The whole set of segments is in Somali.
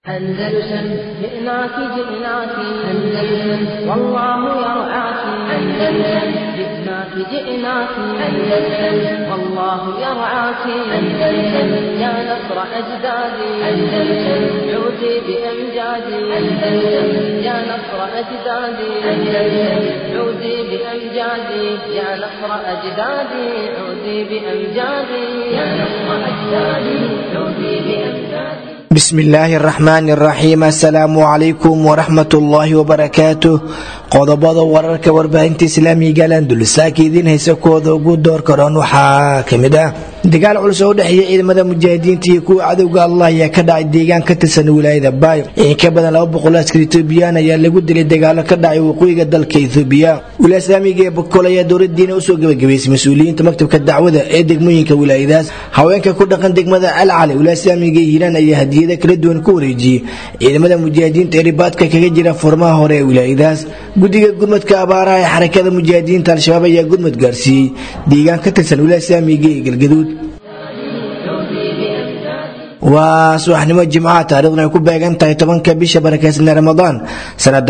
أندلسن جئناك جئناك أندلسن والله يرعاك أندلسن جئناك جئناك أندلسن والله يرعاك أندلسن يا نصر أجدادي أندلسن عودي بأمجادي أندلسن يا نصر أجدادي أندلسن عودي بأمجادي يا نصر أجدادي عودي بأمجادي يا نصر أجدادي عودي بأمجادي bismillaahi araxmaani araxiim assalaamu calaykum waraxmatullaahi wabarakaatu qodobada wararka warbaahinta islaamiga landulsaaka idiin haysa kooda ugu door karoon waxaa kamid ah dagaal culus oo udhexeeya ciidamada mujaahidiinta iyo kuwa cadowga allah ayaa ka dhacay deegaan ka tirsan wilaayada baay in ka badan laba boqol askar etoobiyaan ayaa lagu dilay dagaalo ka dhacay waqooyiga dalka ethoobiya wilaaya islaamiga ee bokol ayaa dowladiina usoo gabagabaysay mas-uuliyiinta maktabka dacwada ee degmooyinka wilaayadaas haweenka ku dhaqan degmada alcali wilaaya islaamiga ee hiiraan ayaa hadiyada kala duwan ku wareejiyey ciidamada mujaahidiinta ee ribaadka kaga jira furmaha hore ee wilaayadaas guddiga gurmadka abaaraha ee xarakada mujaahidiinta al-shabaab ayaa gurmad gaarsiiyey deegaan ka tirsan wilaaya islaamiga ee galgaduud waa subaxnimo jimcaha taarikhdan ay ku beegan tahay tobanka bisha barakeysan ee ramadaan sanada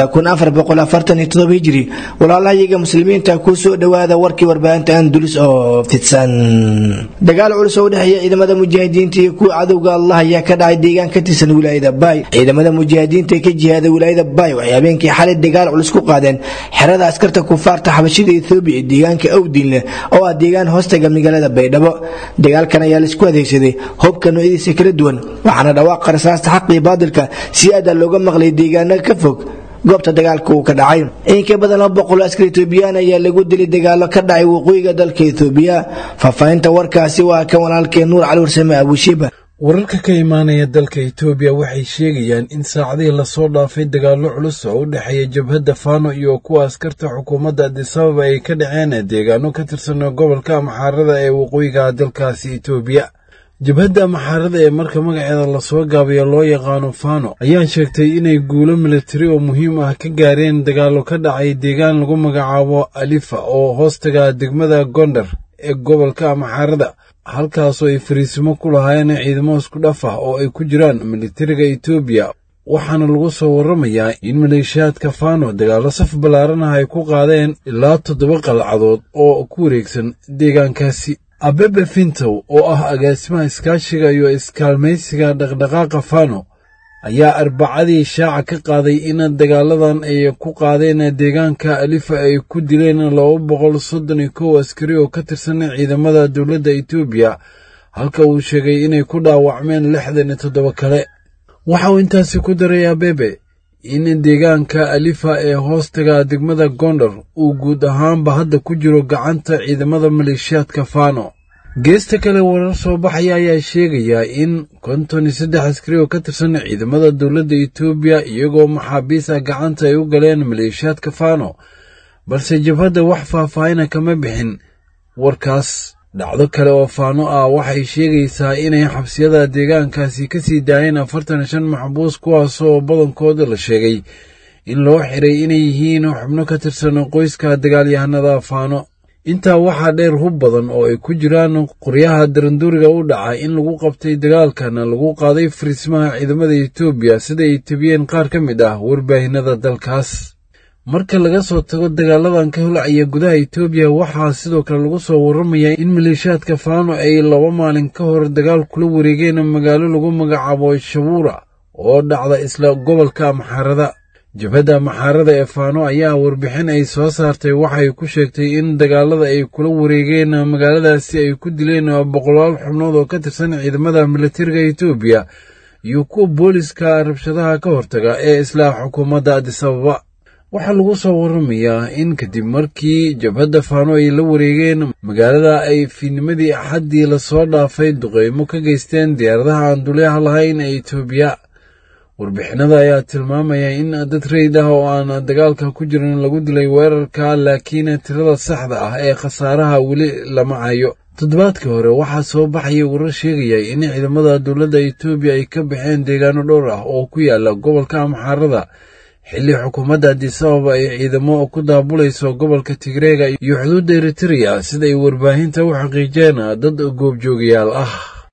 hijri walaalahayaga muslimiinta ku soo dhowaada warkii warbaahinta andulus oo fidsan dagaal culus oo udhexeeya ciidamada mujaahidiinta iyo kuwa cadowga allah ayaa ka dhacay deegaan ka tirsan wilaayada baay ciidamada mujaahidiinta ee ka jihaada wilaayada baay waxay habeenkii xalay dagaal culus ku qaadeen xerada askarta kufaarta xabashida ethoobiya ee deegaanka awdiinleh oo ah deegaan hoostaga magaalada baydhabo dagaalkan ayaa laisku adeegsaday hobka noocyadiisa kala duwan waxaana dhawaaqa rasaasta xaqii baadilka si aada looga maqlay deegaano ka fog goobta dagaalka uu ka dhacay in ka badan laba boqol askar etoobiyaan ayaa lagu dilay dagaalo ka dhacay waqooyiga dalka ethoobiya faahfaahinta warkaasi waa kan walaalkee nuur cali warsame abushiba wararka ka imaanaya dalka etoobiya waxay sheegayaan in saacadihii lasoo dhaafay dagaallo culus oo u dhexeeya jabhadda faano iyo kuwa askarta xukuumadda adisababa ay ka dhaceen deegaano ka tirsan gobolka amxaarada ee waqooyiga dalkaasi etoobiya jabhadda maxaarada ee marka magaceeda lasoo gaabayo loo yaqaano fano ayaa sheegtay inay guulo militari oo muhiim ah ka gaareen dagaallo ka dhacay deegaan lagu magacaabo alifa oo hoostaga degmada gondar ee gobolka maxaarada halkaasoo ay fariisimo ku lahaayeen ciidamo isku dhaf ah oo ay ku jiraan militariga etoobiya waxaana lagu soo warramayaa in maleeshiyaadka fano dagaallo saf ballaaran ah ay ku qaadeen ilaa toddoba qalcadood oo ku wareegsan deegaankaasi abebe fintow oo ah agaasimaha iskaashiga iyo iskaalmaysiga dhaqdhaqaaqa fano ayaa arbacadii shaaca ka qaaday in dagaaladan ay ku qaadeen deegaanka alifa ay ku dileen laba boqol soddon iyo kow askari oo ka tirsan ciidamada dowladda etoobiya halka uu sheegay inay ku dhaawacmeen lixdan iyo toddoba kale waxa uu intaasi ku daray abebe in deegaanka alifa ee hoostaga degmada gondar uu guud ahaanba hadda ku jiro gacanta ciidamada maleeshiyaadka fano geesta kale warar soo baxaya ayaa sheegayaa in konton iyo saddex askari oo ka tirsan ciidamada dowladda etoobiya iyagoo maxaabiis ah gacanta ay u galeen maleeshiyaadka fano balse jabhadda wax faahfaahina kama bixin warkaas dhacdo kale oo faano ah waxay sheegaysaa inay xabsiyada deegaankaasi ka sii daayeen afartan iyo shan maxbuus kuwaasoo badankooda la sheegay in loo xiray inay yihiin xubno ka tirsan qoyska dagaalyahanada faano intaa waxaa dheer hub badan oo ay ku jiraan qoryaha daranduuriga u dhaca in lagu qabtay dagaalkana lagu qaaday fariismaha ciidamada etoobiya sida ay tabiyeen qaar ka mid ah warbaahinada dalkaas marka laga soo tago dagaaladan ka holcaya gudaha etoobiya waxaa sidoo kale lagu soo warramayaa in maleeshiyaadka faano ay laba maalin ka hor dagaal kula wareegeen magaalo lagu magacaabo shabuura oo dhacda isla gobolka maxaarada jabhadda maxaarada ee faano ayaa warbixin ay soo saartay waxay ku sheegtay in dagaalada ay kula wareegeen magaaladaasi ay ku dileen boqolaal xubnood oo ka tirsan ciidamada militariga etoobiya iyo kuwa booliska rabshadaha ka hortaga ee isla xukuumadda adisababa waxaa lagu soo warramayaa in kadib markii jabhadda faano ay la wareegeen magaalada ay fiidnimadii axaddii lasoo dhaafay duqeymo ka geysteen diyaaradaha aan dulyaha lahayn ee etoobiya warbixinada ayaa tilmaamaya in dad reyd ah oo aan dagaalka ku jirin lagu dilay weerarka laakiin tirada saxda ah ee khasaaraha weli lama hayo toddobaadkii hore waxaa soo baxaya warar sheegaya in ciidamada dowladda etoobiya ay ka baxeen deegaano dhowr ah oo ku yaala gobolka amxaarada xilli xukuumadda adisababa ay ciidamo ku daabulayso gobolka tigreega iyo xuduudda eritereya sida ay warbaahinta u xaqiijeen dad goobjoogayaal ah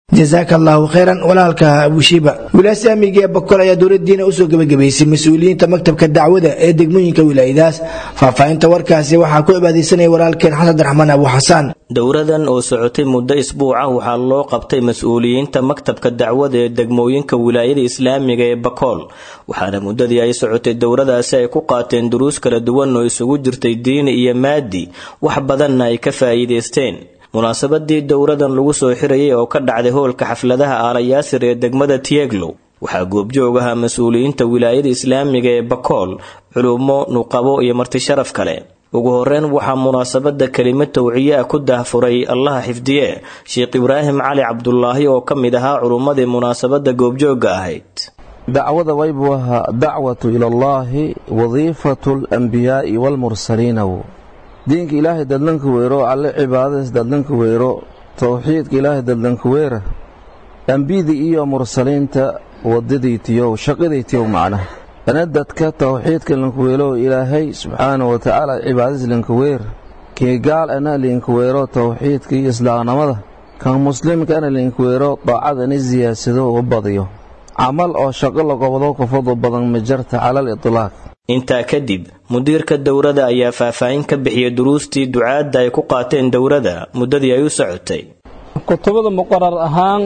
jasaaka allahu khayran walaalka abushiiba wilaasi amniga ee bakol ayaa dowladiina usoo gebagabaysay mas-uuliyiinta maktabka dacwada ee degmooyinka wilaayadaas faahfaahinta warkaasi waxaa ku cibaadaysanaya walaalkeen xasan raxmaan abu xasaan dowradan oo socotay muddo isbuuc ah waxaa loo qabtay mas-uuliyiinta maktabka dacwada ee degmooyinka wilaayada islaamiga ee bakool waxaana muddadii ay socotay dowradaasi ay ku qaateen duruus kala duwan oo isugu jirtay diini iyo maadi wax badanna ay ka faa'iidaysteen munaasabadii dowradan lagu soo xirayay oo ka dhacday hoolka xafladaha aalayaasir ee degmada tieglow waxaa goobjoog ahaa mas-uuliyiinta wilaayada islaamiga ee bakool culummo nuqabo iyo martisharaf kale ugu horeyn waxaa munaasabada kelimo tawciye ah ku daahfuray allaha xifdiye sheekh ibraahim cali cabdulaahi oo ka mid ahaa culummadii munaasabada goobjooga ahayd dacwada waybu ahaa dacwatu ilallaahi wadiifatu alambiyaai waalmursaliina diinka ilaahay dadlanka weyro alle cibaadadiis dadlanka weyro towxiidka ilaahay dadlanka weyra ambiyada iyo mursaliinta wadadaytiyow shaqadaytiyow macnaha ana dadka towxiidka lankaweelow ilaahay subxaana wa tacaala cibaadadiis lankaweer kii gaal ana linkaweero towxiidka iyo islaamnimada kan muslimka ana linkaweero daacad ani siyaadsado u badiyo camal oo shaqo lagobado kufadu badan ma jarta calal itlaaq intaa kadib mudiirka dowrada ayaa faahfaahin ka bixiyay duruustii ducaadda ay ku qaateen dowrada muddadii ay u socotay kutubada muqarar ahaan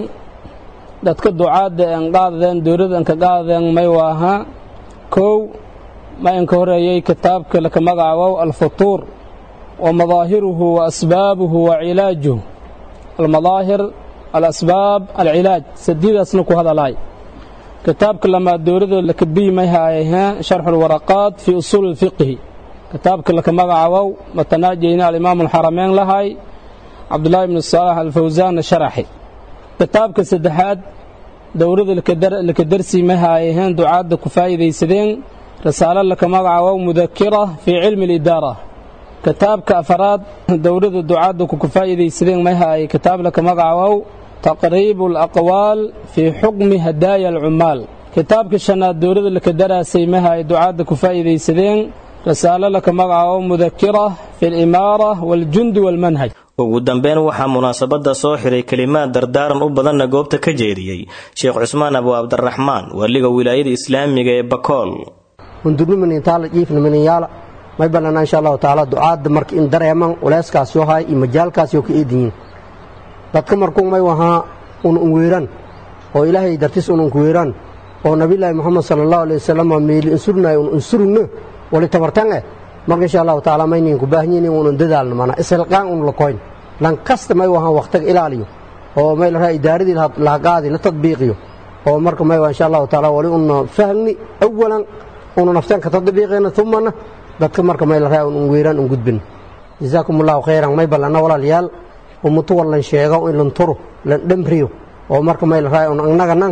dadka ducaadda en qaadadeen dowrada enka qaadadeen may waaha kow ma inka horeeyey kitaabka laka magacaabow alfutuur wa madaahiruhu wa asbaabuhu wa cilaajuhu almadaahir alasbaab alcilaaj sadiidaasna ku hadalaay kitaabka lamaad dowrada laka biimay haayah sharxu lwaraqaat fii usuuli lfiqhi kitaabka laka magacaabow matanaajeyna alimaamu alxarameyn lahay cabdulaahi ibnu saalax alfawsaanna sharaxi kitaabka saddexaad dowrada laka darsiimay haayaheen ducaadda ku faa'iidaysadeen rasaalo laka magacaabow mudakira fii cilmi alidaara kitaabka afaraad dowrada ducaadda ku faa'iidaysadeen may haayay kitaab laka magacaabow taqriibu alaqwaal fii xukmi hadaaya alcummaal kitaabka shanaad dowrada laka daraasay mahay ducaadda ku faa'iidaysadeen rasaalo laka magacaabo mudakira fi alimaara waaljundi waalmanhaj ugu dambeyn waxaa munaasabada soo xiray kelimaad dardaaran u badanna goobta ka jeediyey sheekh cusmaan abu cabdiraxmaan waaliga wilaayada islaamiga ee bakool hundurnimanintaala jiifnimaninyaala may bannana insha allahu tacaala ducaadda marka in dareeman culeyskaas yoo haay iyo majaalkaas yoo ka eedinyiin dadka markuu may wahaa un unweeran oo ilaahay dartis un unkuweeran oo nabilaahi moxamed sala allahu alay wasalam meeli insurnaay un insurugno wali tabartange marka insha allahu tacaala maynin ku baahanyiin in unan dadaalno mana ishilqaan un lakoyn lan kasta may wahaa wakhtiga ilaaliyo oo may la raa idaaradii lahaqaadi la tadbiiqiyo oo marka may waa insha allahu tacaala wali una fahmni awalan una nafteen ka tadbiiqina umana dadka marka may la raa un unweeran un gudbin jazaakum allahu khayran may ballana walaalayaal umutu wallan sheego in lan turo lan dhamriyo oo marka may la raayo annaganan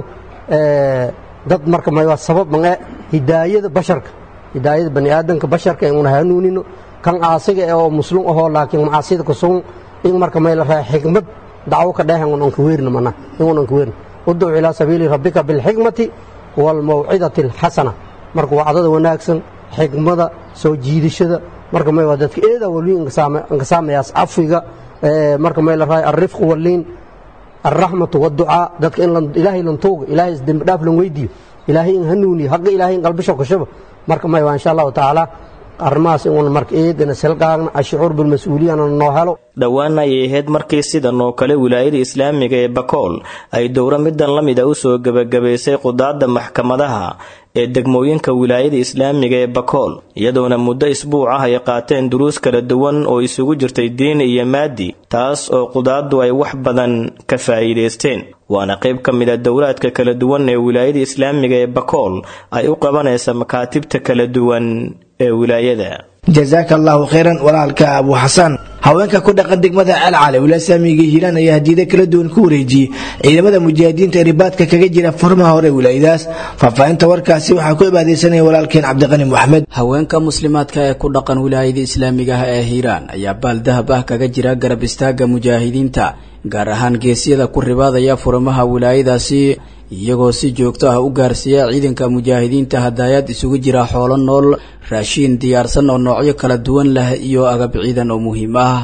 dad marka may waa sabab mange hidaayada basharka hidaayada bani aadamka basharka in una hanuunino kan aasiga oo muslim ahoo laakiin macaasida kusugun in marka may la raayo xikmad dacwo ka dheehan un anka weerna mana in un anka weerna udcu ilaa sabiili rabbika bilxikmati waalmawcidati alxasana marka wacdada wanaagsan xikmada soo jiidashada marka may waa dadka eedaa wali inkasaamayaas cafiga marka may la raayo alrifqu walliin alraxmatu waducaa dadka in ilaahay lan tuuga ilaahay dembi dhaaf lan weydiiyo ilaahay in hanuuniyo hagga ilaahay in qalbisho kashaba marka may waa insha allahu tacaala arrimahaas inuun marka eedana silqaagna ashucuur bilmas-uuliyana noo helo dhowaan ayay ahayd markii sidan oo kale wilaayada islaamiga ee bakool ay dowro midan la mid a usoo gebagabaysay qudaadda maxkamadaha ee degmooyinka wilaayada islaamiga ee bakool iyadoona muddo isbuuc ah ay qaateen duruus kala duwan oo isugu jirtay diini iyo maadi taas oo qudaaddu ay wax badan ka faa'iidaysteen waana qayb ka mid a dowlaadka kala duwan ee wilaayada islaamiga ee bakool ay u qabanaysa makaatibta kala duwan ee wilaayada jazaaka allahu khayran walaalka abu xasan haweenka ku dhaqan degmada alcale wilaasamiga hiiraan ayaa hadiida kala duwan ku wareejiyey ciidamada mujaahidiinta ee ribaadka kaga jira furmaha hore wilaayadaas faahfaahinta warkaasi waxaa ku cibaadaysanaya walaalkeen cabdiqani moxamed haweenka muslimaadka ee ku dhaqan wilaayada islaamiga ah ee hiiraan ayaa baal dahab ah kaga jira garab istaaga mujaahidiinta gaar ahaan geesyada ku ribaadaya furmaha wilaayadaasi iyagoo si joogto ah u gaarsiiya ciidanka mujaahidiinta hadaayad isugu jira xoolo nool raashiin diyaarsan oo noocyo kala duwan leh iyo agab ciidan oo muhiim ah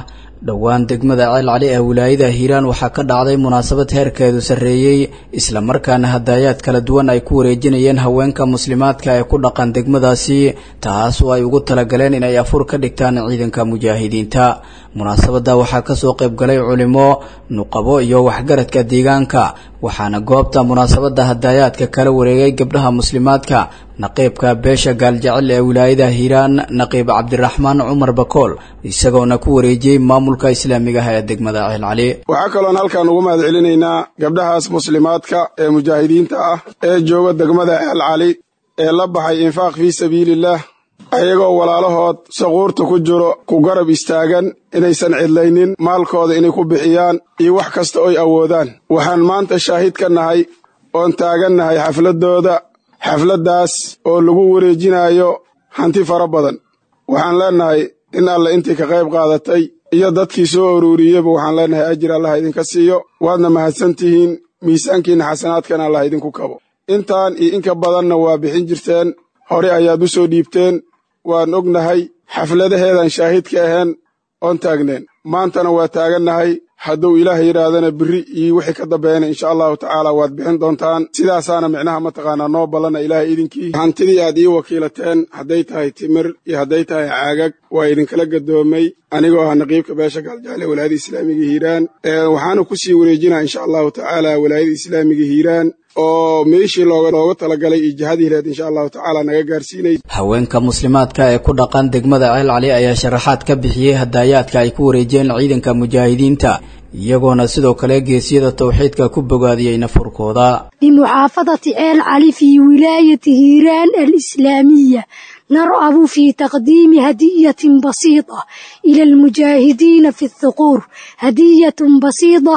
dhowaan degmada ceel cali ee wilaayada hiiraan waxaa ka dhacday munaasabad heerkeedu sarreeyey islamarkaana hadaayaad kala duwan ay ku wareejinayeen haweenka muslimaadka ee ku dhaqan degmadaasi taas oo ay ugu talagaleen inay afur ka dhigtaan ciidanka mujaahidiinta munaasabadda waxaa kasoo qayb galay culimo nuqabo iyo waxgaradka deegaanka waxaana goobta munaasabadda hadaayaadka kala wareegay gabdhaha muslimaadka naqiibka beesha gaaljecel ee wilaayada hiiraan naqiib cabdiraxmaan cumar bakool isagoona ku wareejiyey maamulka islaamiga ah ee degmada ceel cali waxaa kaloon halkaan ugu mahad celinaynaa gabdhahaas muslimaadka ee mujaahidiinta ah ee jooga degmada ceel cali ee la baxay infaaq fii sabiilillaah ayagoo walaalahood saquurta ku jiro ku garab istaagan inaysan cidlaynin maalkooda inay ku bixiyaan iyo wax kasta oy awoodaan waxaan maanta shaahid ka nahay oon taagannahay xafladdooda xafladdaas oo lagu wareejinaayo hanti fara badan waxaan leennahay in alle intii ka qayb qaadatay iyo dadkii soo uruuriyeyba waxaan leennahay ajir allah idinka siiyo waadna mahadsan tihiin miisaankiinna xasanaadkana allah idinku kabo intaan iyo inka badanna waa bixin jirteen hore ayaad u soo dhiibteen waan ognahay xafladaheedan shaahidka ahaen oon taagneen maantana waa taagannahay hadduu ilaah yidhaahdana biri iyo wixii ka dambeeyana insha allahu tacaala waad bixin doontaan sidaasaana micnaha mataqaanaa noo ballana ilaahay idinkii hantidii aad ii wakiilateen hadday tahay timir iyo hadday tahay caagag waa idinkala gadoomay anigoo ah naqiibka beesha gaaljaale walaayada islaamiga hiiraan waxaana ku sii wareejinaa insha allahu tacaala walaayada islaamiga hiiraan oo meeshii looga talagalay iyo jihadii hireed insha allahu tacaala naga gaarsiinay haweenka muslimaadka ee ku dhaqan degmada ceel cali ayaa sharaxaad ka bixiyey hadaayaadka ay ku wareejiyeen ciidanka mujaahidiinta iyagoona sidoo kale geesiyada tawxiidka ku bogaadiyey nafurkooda بمحافظة عيل علي في ولاية هيران الإسلامية نرغب في تقديم هدية بسيطة إلى المجاهدين في الثقور هدية بسيطة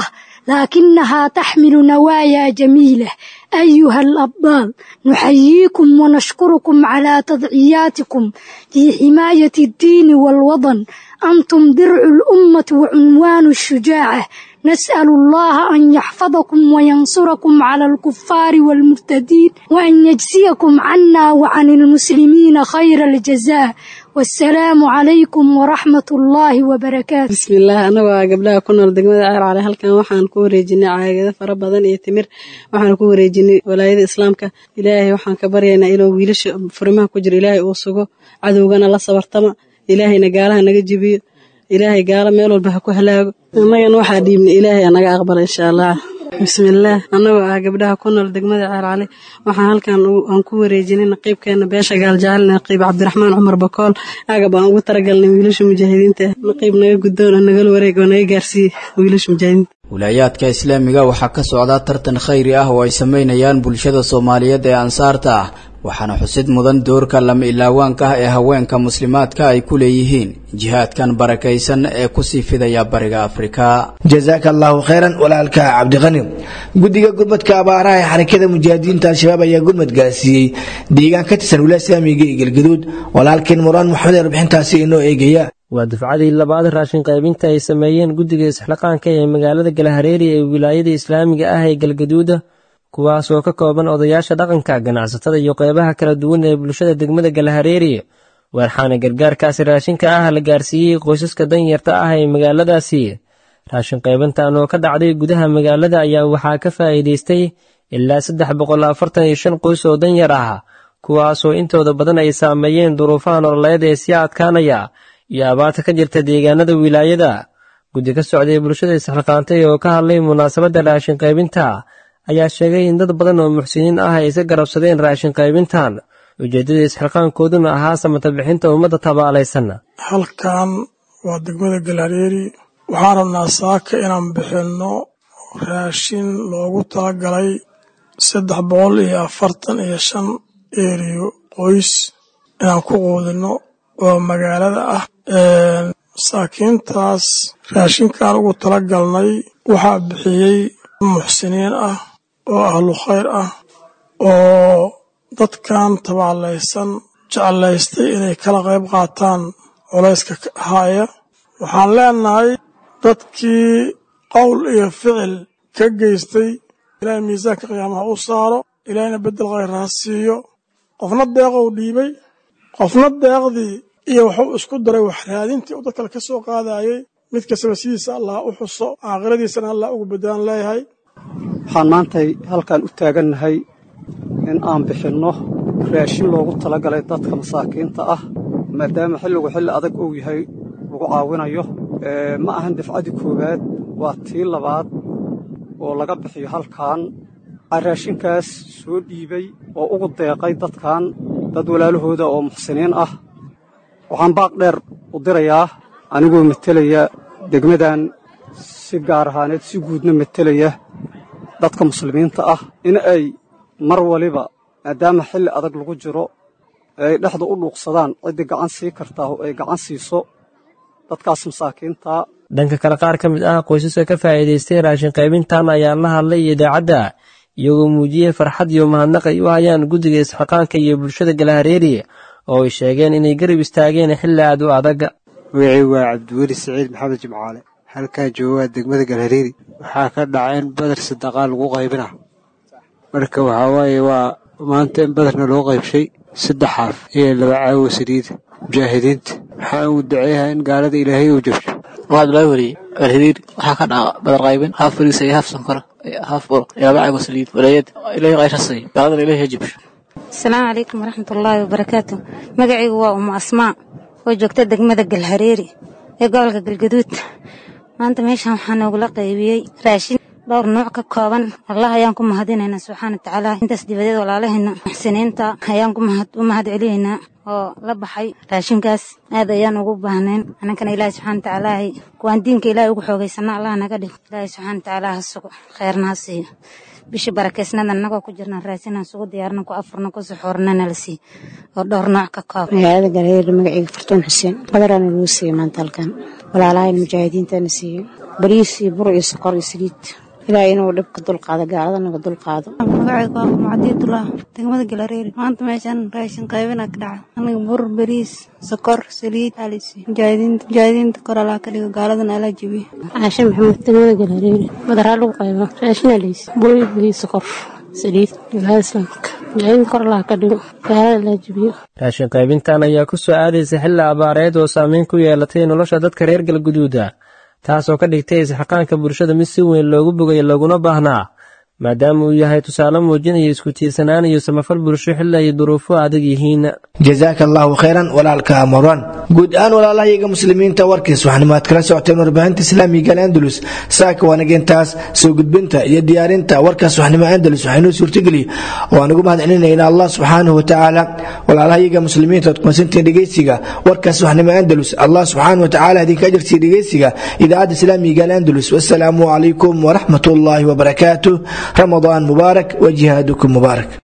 لكنها تحمل نوايا جميلة أيها الأبطال نحييكم ونشكركم على تضعياتكم في حماية الدين والوطن أنتم درع الأمة وعنوان الشجاعة نسأل الله أن يحفظكم وينصركم على الكفار والمرتدين وأن يجزيكم عنا وعن المسلمين خير الجزاء والسلام عليكم ورحمة الله وبركاته بسم الله أنا وقبلها كنا دقمة عير على هالكان وحان كوريجيني عاقدة فربضان يتمر وحان كوريجيني ولاية إسلامك إلهي وحان كبرينا إلو ويلش فرمها كجر إلهي أوسوغو عدوغانا لا صبرتما إلهي نقالها نقجبيو ilaahay gaalo meel walba ha ku halaago annagana waxaa dhiibna ilaahay anaga aqbala insha allah bismillaah annagoo ah gabdhaha ku nool degmada ceercali waxaan halkan aan ku wareejinay naqiibkeena beesha gaaljacal naqiib cabdiraxmaan cumar bakool agab aan ugu talagalnay wiilasha mujaahidiinta naqiib naga guddoon oo nagala wareeg oo naga gaarsiiye wiilasha mujaahidiinta wilaayaadka islaamiga waxaa ka socdaa tartan khayri ah oo ay sameynayaan bulshada soomaaliyeed ee ansaarta ah waxaana xusid mudan doorka lama ilaawaanka ah ee haweenka muslimaadka ay ku leeyihiin jihaadkan barakaysan ee kusii fidaya bariga afrika jazaaka allahu khayran walaalka cabdiqani guddiga gurmadka abaaraha ee xarakada mujaahidiinta al-shabaab ayaa gurmad gaarsiiyey deegaan ka tirsan wilaaya islaamiga iyo galgaduud walaalkeen muraan maxamed ee warbixintaasi inoo eegaya waa dufcadii labaad raashin qaybinta ay sameeyeen guddiga isxilaqaanka ee magaalada galahareeri ee wilaayada islaamiga ah ee galgaduuda kuwaas oo ka kooban odayaasha dhaqanka ganacsatada iyo qeybaha kala duwan ee bulshada degmada galahareeri waxaana gargaarkaasi raashinka ah la gaarsiiyey qoysaska danyarta ah ee magaaladaasi raashin qaybintan oo ka dhacday gudaha magaalada ayaa waxaa ka faa'iidaystay ilaa saddex boqol afartan iyo shan qoys oo danyar ah kuwaasoo intooda badan ay saameeyeen duruufaha nololeed ee sii adkaanaya iyo abaarta ka jirta deegaanada wilaayada guddi ka socday bulshada isxilqaantay oo ka hadlay munaasabadda raashin qaybinta ayaa sheegay in dad badan oo muxsiniin ah ay iska garabsadeen raashin qaybintan ujeeddada isxilqaankooduna ahaa samata bixinta ummadda tabaalaysan halkan waa degmada galhareeri waxaan rabnaa saaka inaan bixinno raashin loogu talagalay saddex boqol iyo afartan iyo shan eriyo qoys inaan ku quudinno oo magaalada ah masaakiintaas raashinkaan ugu tala galnay waxaa bixiyey muxsiniin ah oo ahlu khayr ah oo dadkan tabaalaysan jeclaystay inay kala qayb qaataan culayska haya waxaan leenahay dadkii qowl iyo ficil ka geystay ilaahay miisaanka qiyaamaha u saaro ilaahayna beddel khayr ha siiyo qofna deeqou dhiibay qofna deeqdii iyo wuxuu isku daray wax raadintii uu dad kale ka soo qaadayey mid kastaba sidiisa allah u xuso aakhiradiisana allah ugu badaan leeyahay waxaan maantay halkan u taagannahay in aan bixinno raashin loogu talagalay dadka masaakiinta ah maadaama xilligu xilli adag uu yahay lagu caawinayo ma ahan dafcadii koowaad waa tii labaad oo laga bixiyo halkan raashinkaas soo dhiibay oo ugu deeqay dadkan dad walaalahooda oo muxsiniin ah waxaan baaq dheer u dirayaa anigoo metelaya degmadan si gaar ahaaneed si guudna metelaya dadka muslimiinta ah in ay mar waliba maadaama xilli adag lagu jiro ee ay dhexda u dhuuqsadaan ciddii gacan sii kartaa oo ay gacan siiso dadkaas masaakiinta dhanka kale qaar ka mid ah qoysaska ka faa'iidaystay raashin qaybintan ayaa la hadlay idaacadda iyagoo muujiyey farxad iyo mahadnaq ay u hayaan guddiga isxaqaanka iyo bulshada galahareeriye oo ay sheegeen inay garab istaageen xilli aad u adag magacii waa cabdiweli siciid maxamed jimcaale halkaa joogaa degmada galhareeri waxaa ka dhaca in badar sadaqaa lagu qaybina marka waxaa waaye waa maanta in badarna loo qaybshay saddex xaaf iyo laba caawo saliida mujaahidiinta waxaan uu duceeyahaa in gaalada ilaahay uu jabsho waxaad loo wariyey galhariir waxaa ka dhaca badar qaybin haaf fariisa iyo haaf sankora haaf buro iyo laba caawo saliid walaayad ilaahay qayrasay gaaladana ilaahay jabsho asalaamu calaykum waraxmatullaahi wabarakaatu magacaygu waa umu asmaa oo joogta degmada galhareeri ee gobolka galgaduud maanta meeshan waxaa noogula qaybiyey raashin dhowr nuuc ka kooban allah ayaan ku mahadinaynaa subxaana watacaala intaas dibadeed walaalaheena muxsiniinta ayaan u mahad celinaynaa oo la baxay raashinkaas aad ayaan ugu baahnayn annankana ilaahi subxana watacaalaahay kuwaan diinka ilaahi ugu xoogaysana allah naga dhigo ilaahi subxana watacaala ha sugo kheerna ha siiyo bishii barakeysnada annagoo ku jirna raashinaan sugu diyaarna ku afurna ku suxuurna nala sii oo dhowr nooc ka kooban magaalada galhareer magacayga fartuun xuseen badaraana lagu siiyey maanta halkan walaalahayn mujaahidiintana siiyey bariis iyo bur iyo sokor iyo saliid ilaahay inuu dhibka dulqaado gaalada naga dulqaado magacayga waa macdiidullah degmada galareeri maanta meeshan raashin qaybina ka dhaca aniga bur bariis sokor saliid alisi mujaahidiinta mujaahidiinta kor alaa ka dhigo gaaladana alaa jebiye caashe maxamed degmada galareeri badaraa lagu qayba raashin alisi bur iyo bariis sokor saliid ilaha islaamka mujaahidiinta kor alaa ka dhigo gaalada alaa jebiyo raashin qaybintan ayaa ku soo aadaysa xilli abaareed oo saameyn ku yeelatay nolosha dadka reer galguduuda taasoo ka dhigtay isxaqaanka bulshada mid si weyn loogu bogay looguna baahnaa maadaama uu yahay tusaale muujinaya isku tiirsanaan iyo samafal bulsho xilli ay duruufo adag yihiin jazaaka allaahu khayran walaalka amran guud ahaan walaalahayaga muslimiinta warkiis waxanimaad kala socoteen warbaahinta islaamiga andalus saaka wanageentaas soo gudbinta iyo diyaarinta warkaas waxnimo andalus waxaynoo suurtageliy oo aan ugu mahadcelinayna allah subxaanahu watacaala walaalahayaga muslimiinta ood kumasantiin dhegeysiga warkaas waxnimo andalus allah subxaanahu watacaala idinka ajarsiiya dhegeysiga idaacadda islaamiga andalus wasalaamu calaykum waraxmat ullaahi wabarakaatuh رمضان مبارك وجهادكم مبارك